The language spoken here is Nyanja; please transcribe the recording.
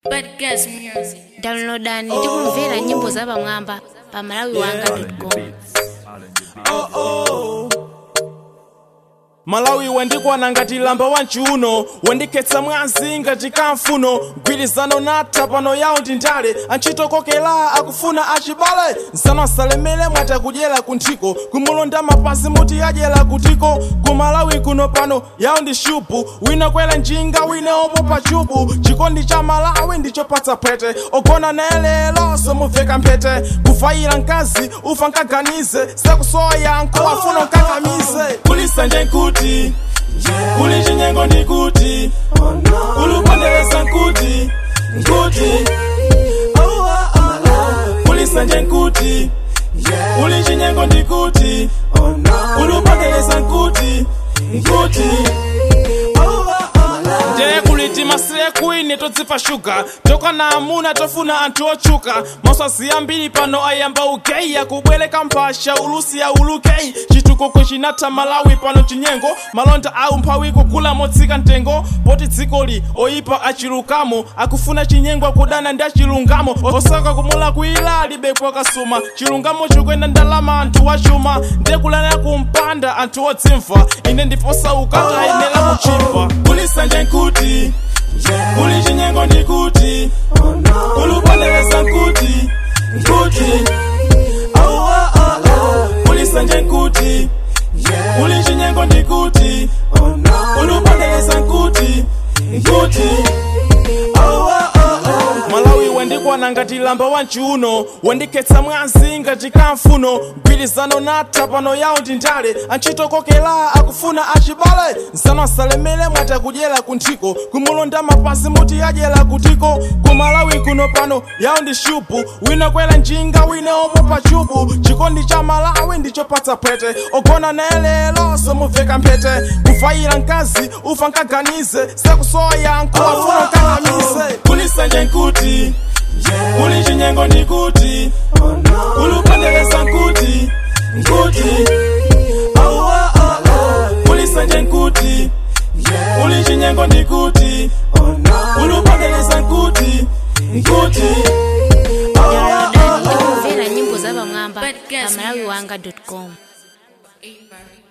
But guess music. downloadani tikumvera nyimbo za pamwamba pa malawi wanga com malawi wendikwana ngati lamba wa mchiuno wendikhetsa mwazi ngati kamfuno mgwirizano natha pano yawo ndi ndale antchito kokela akufuna achibale nsano asalemere mwatakudyera kunthiko kumulonda mapazi muti adyera kutiko kumalawi kuno pano yawo ndi shupu wina kwera njinga wina opo pa chubu chikondi cha malawi ndichopatsa phete ogona naye lero somuveka mphete kufayira mkazi ufa nkaganize sekusowa yankho afuna nkakamize kulisanje nkuti kuli chinyengo ndikuti kulupondereza nkuti nkuti kulisanje nkuti kuli chinyengo ndikuti kulupondereza nkuti nkuti ndiye kuliti masiye kwini todzipa shuga tokana amuna tofuna anthu otchuka maswazi ambiri pano ayamba ugeyi akubwereka mphasha ulusi ya ulukeyi chitukuko chinatha malawi pano chinyengo malonda au mphawi kugula motsika mtengo poti dzikoli oyipa achilukamo akufuna chinyengo akudana ndi achilungamo osaka kumula kuila alibepo kasuma chilungamo chikuyenda ndalama anthu wachuma ndiye kulana kumpanda anthu odzimva ine ndiposauka tayenera kuchimba kulisanje nkuti kuli chinyengo ndikuti kulupondereza nkuti nkuti kulisanje nkuti kuli chinyengo ndikuti kulupondereza nkuti nkuti malawi wendikwana ngati lamba wa mchiuno wendikhetsa mwazi ngati kamfuno mgwirizano natha pano yawo ndi ndale antchito kokela akufuna achibale nsano asalemere mwatakudyera kunthiko kumulonda mapazi muti adyera kutiko kumalawi kuno pano yawo ndi shupu wina kwera njinga wina opo pa chubu chikondi cha malawi ndichopatsa phete ogona naye lero somuveka mphete kufayira mkazi ufa nkaganize sekusowa yankho afuna nkakamize kulisanje nkuti kuli chinyengo ndikuti kulupondereza nkuti nkuti kulisanje nkuti kuli chinyengo ndikuti kulupondereza nkuti nkuti downloadani tikumvera nyimbo za pamwamba But pa guess malawi music. wanga com Everybody.